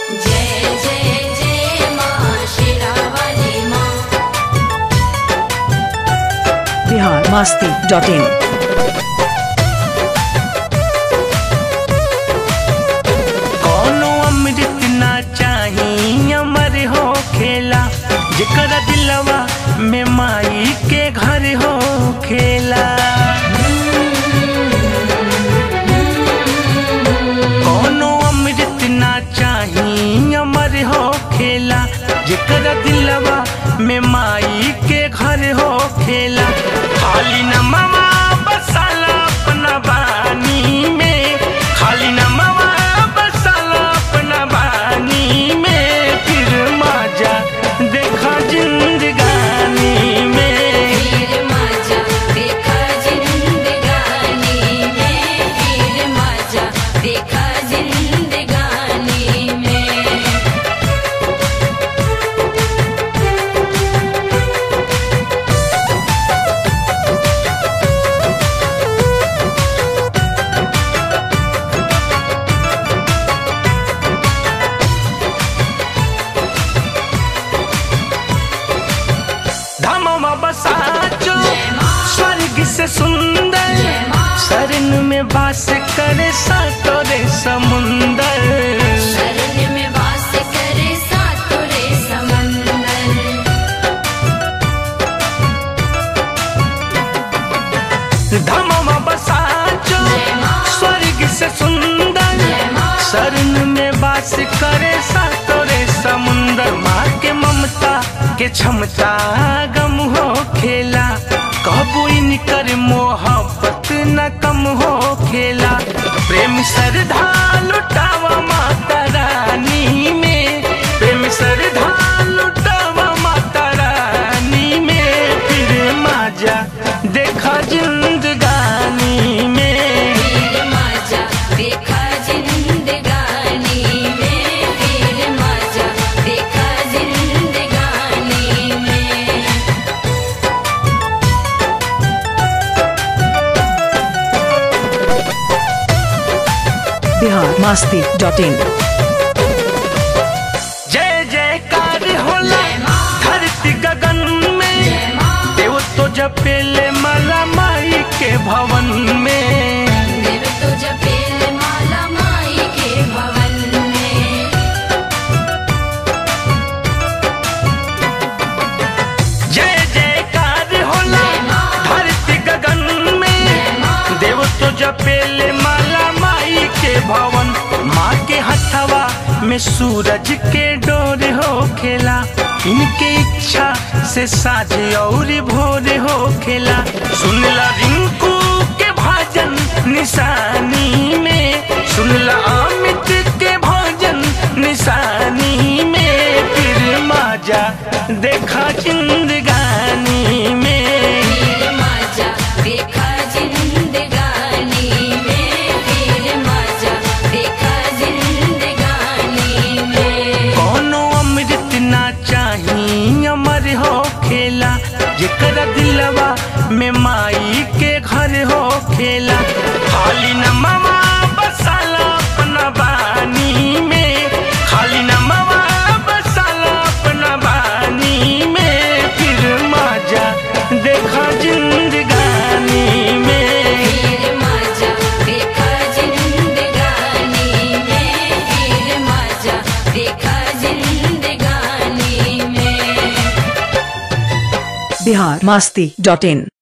जय जय जय माँ शेरावाली माँ बिहार मस्ती डॉट इन कौनो अमृत ना चाही अमर हो खेला जेकर दिलवा में माई के घर हो खेला कौनो अमृत ना चाही अमर हो खेला जेकर दिलवा में माई के घर हो खेला खाली न मवा बसाला अपना बानी में खाली न मवा बसाला अपना बानी में फिर मजा देखा जिंदगानी में फिर मजा देखा जिंदगानी में फिर मजा देखा जिंदगानी में धामवा बसाचो स्वर्ग से सुंदर माँ। शरण में वास करे सातोरे समुंदर शरण में वास करे सातुरे समंदर धामवा बसाचो माँ। स्वर्ग से सुंदर माँ। शरण में वास करे सातोरे समुंदर माँ के ममता के क्षमता गम हो खेला कबू इनकर मोहब्बत न कम हो खेला प्रेम श्रद्धा लुटावा माता रानी में प्रेम श्रद्धा लुटावा माता रानी में फिर मजा देखा जिंदगानी में फिर मजा देखा जिंदगानी में फिर मजा देखा जिंदगानी में बिहार मस्ती डॉट इन जय जयकार होला जय माँ। धरती गगन में जय माँ देव तो जपेले माला माई के भवन में देव तो जपेल माला माई के भवन में जय जयकार होला जय माँ। धरती गगन में जय माँ। देव तो जपेले माला माई के भवन माँ के हथवा में सूरज के डोर हो खेला इनके इच्छा से साझे और भोर हो खेला सुनला रिंकू के भजन निशानी में सुनला अमित के भजन निशानी में फिर मजा देखा जिंदगानी में फिर मजा देखा जिंदगानी में फिर मजा देखा जिंदगानी में कौनो अमृत ना चाही अमर हो खेला जेकर दिलवा में माई के घर हो खेला खाली न मवा बसाला अपना बानी में खाली न मवा बसाला अपना बानी में फिर मजा देखा जिंदगानी में फिर मजा देखा जिंदगानी में फिर मजा देखा जिंदगानी में बिहार मस्ती डॉट इन